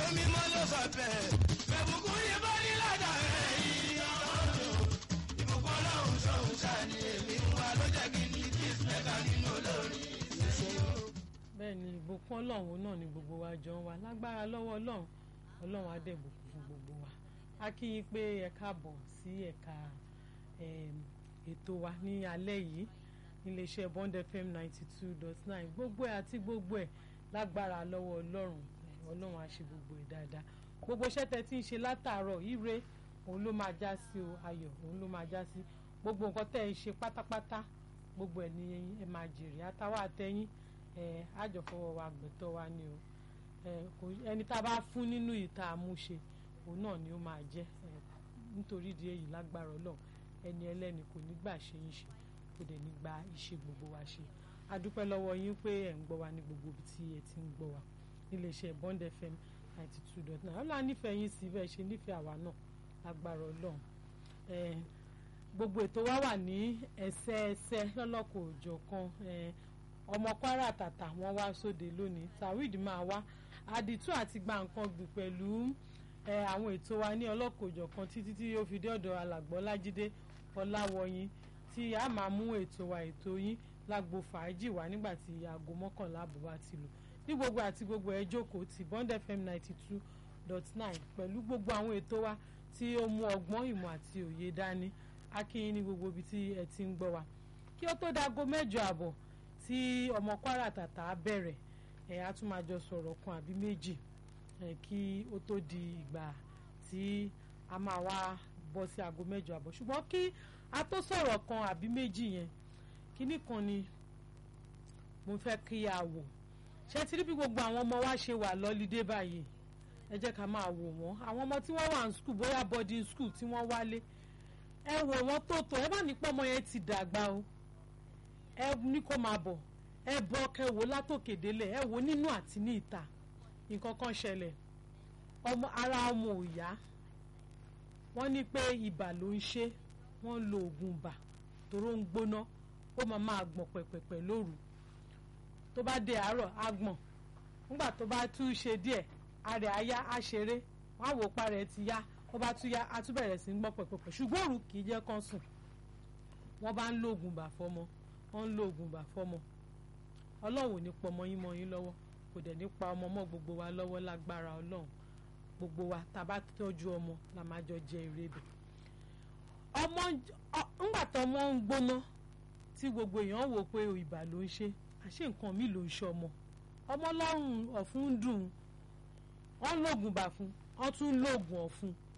mímọ́ ló sọ bẹ́ẹ̀. Bẹ̀bùkún yìí bá ní ládà rẹ̀ yìí ọlọ́run. Ìbùkún ọlọ́run sọ̀hún sáni èmi ń wá ló jẹ́ kí n ní peace maker nínú olórin ìṣẹ́yìn. bẹ́ẹ̀ ni ìbùkún ọlọ́run náà ni gbogbo wa jọ ń wá lágbára lọ́wọ́ ọlọ́run ọlọ́run á dẹ̀ bùkún fún gbogbo wa a kí yín pé ẹ káàbọ̀ sí ẹ̀ka em, ètò wa ní alẹ́ yìí níléeṣẹ́ Bond FM ninety two dot nine gbogbo ẹ̀ àti gbogbo ẹ̀ lágbára lọ́wọ́ ọlọ́run eh, ọlọ́run á ṣe gbogbo ẹ̀ dáadáa gbogbo iṣẹ́ tẹ́ ti ń ṣe látàárọ̀ ire òun ló máa já sí o ayọ̀ òun ló máa já sí gbogbo nǹkan tẹ́ ẹ ṣe pátápátá gbogbo ẹ̀ ní ẹ máa jèrè àtàwọn àtẹ̀yìn ẹ àjọfọwọ́ wa gbẹ̀tọ́ wa ni o ẹ kò ẹni tá a bá fún nínú ìta àmúṣe òun náà ni ó máa jẹ́ ẹ nítorí ìdí èyí lágbára Ọlọ́run ẹni ẹlẹ́ni kò ní gbà ṣe ń ṣe kò dẹ̀ ní gba iṣẹ́ gbogbo wa ṣe a dúpẹ́ lọ́wọ́ yín pé ẹ̀ ń gbọ́ wa ní gbogbo ibi tí ẹ ti ń gbọ́ wa níléeṣẹ́ Bond FM ninety two dot nine ọlọ́run á nífẹ̀ẹ́ yín sí bẹ́ẹ̀ ṣe nífẹ̀ẹ́ àwa náà lágbára Ọlọ́run ẹ gbogbo ètò wa wà ní ẹsẹẹsẹ lọ́lọ́kọ̀ òjọ̀kan ẹ ọmọ Kwara tàtà wọn wá sóde lónìí Tawhid máa wá àdìtú àti gba nǹkan gbìn pẹ̀lú ẹ àwọn ètò wa ní ọlọ́kọ̀ òjọ̀kan títí tí ó fi dé ọ̀dọ̀ alàgbọ́ Lájídé Ọláwọyìn tí a máa mú ètò wa ètò yín lágbo fàájì wá nígbà tí aago mọ́kànlá àbọ̀ bá ti lò ní gbogbo àti gbogbo ẹ jókòó ti Bond FM ninety two dot nine pẹ̀lú gbogbo àwọn ètò wa tí ó mú ọgbọ́n ìmọ̀ àti òye dání akínyìn ní gbogbo ibi tí ẹ ti ń gbọ́ wa kí ó tó dago mẹ́jọ àbọ̀ tí ọmọ Kwara tàtà bẹ̀rẹ̀ ẹ̀ á tún máa jọ sọ̀rọ̀ kan àbí méjì ẹ̀ kí ó tó di ìgbà tí a máa wá bọ́ sí aago mẹ́jọ àbọ̀ ṣùgbọ́n kí a tó sọ̀rọ̀ kan àbí méjì yẹn kíní kan ni mo fẹ́ kí a wò ṣé ti rí bí gbogbo àwọn ọmọ wa ṣe wà lọ́lídé báyìí ẹ jẹ́ ká máa wò wọ́n àwọn ọmọ tí wọ́n wà ní skul bóyá boarding school tí wọ́n wálé ẹ wò wọ́n tó tó ẹ bá ní pọ́ ọmọ yẹn ti dàgbà o ẹ ní kó máa bọ̀ ẹ bọ́ kẹ wò látòkè délẹ̀ ẹ wò nínú àti ní ìta nǹkan kan ṣẹlẹ̀ ọmọ ara ọmọ ò yá wọ́n ní pé ibà ló ń ṣe wọ́n lo oògùn ibà toró ń gbóná ó máa máa gbọ̀n pẹ̀pẹ̀pẹ̀ lóru tó bá dé àárọ̀ á gbọ̀n nígbà tó bá tún ṣe díẹ̀ arẹ̀ á yá á ṣeré wọ́n á wò pa rẹ̀ ti yá ó bá tún yá á tún bẹ̀rẹ̀ sí ń gbọ́ pẹ̀pẹ̀pẹ̀ ṣùgbọ́n òru kì í jẹ́ kán sùn wọ́n bá ń lo oògùn bà fọ́mọ wọ́n ń lo oògùn bà fọ́mọ ọlọ́run ò ní pọ ọmọ yín mọ́ yín lọ́wọ́ kò dẹ̀ ní pa ọmọ mọ́ gbogbo wa lọ́wọ́ lágbára ọlọ́run gbogbo wa tá a bá tọ́jú ọmọ la máa jọ jẹ èrè bẹ̀ ọmọ ńgbà tó ọmọ ń gbóná tí gbogbo èèyàn wò pé ibà ló ń ṣe àṣé nǹkan mi ló ń ṣe ọmọ ọmọ lọ́rùn ọ̀fun ń dùn wọ́n lóògùn bà fún wọ́n tún lóògùn ọ̀fun